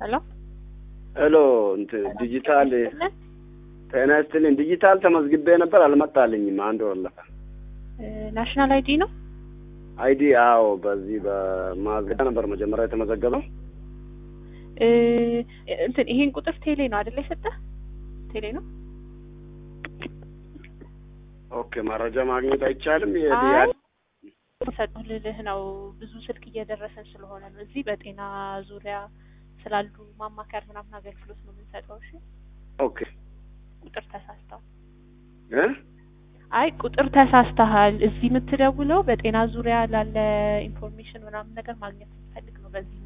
ሄሎ ሄሎ እንትን ዲጂታል ጤና ይስጥልኝ። ዲጂታል ተመዝግቤ ነበር አልመጣልኝም። አንድ ወር አለፈ። ናሽናል አይዲ ነው። አይዲ አዎ፣ በዚህ በማዘጋ ነበር መጀመሪያ የተመዘገበው። እ እንትን ይሄን ቁጥር ቴሌ ነው አይደለ? የሰጠህ ቴሌ ነው። ኦኬ፣ መረጃ ማግኘት አይቻልም። አይ ሰጠሁ ልልህ ነው። ብዙ ስልክ እየደረሰን ስለሆነ ነው። እዚህ በጤና ዙሪያ ስላሉ ማማከር ምናምን አገልግሎት ነው የምንሰጠው። እሺ፣ ኦኬ ቁጥር ተሳስተዋል። እ አይ ቁጥር ተሳስተሃል። እዚህ የምትደውለው በጤና ዙሪያ ላለ ኢንፎርሜሽን ምናምን ነገር ማግኘት ፈልግ ነው። በዚህ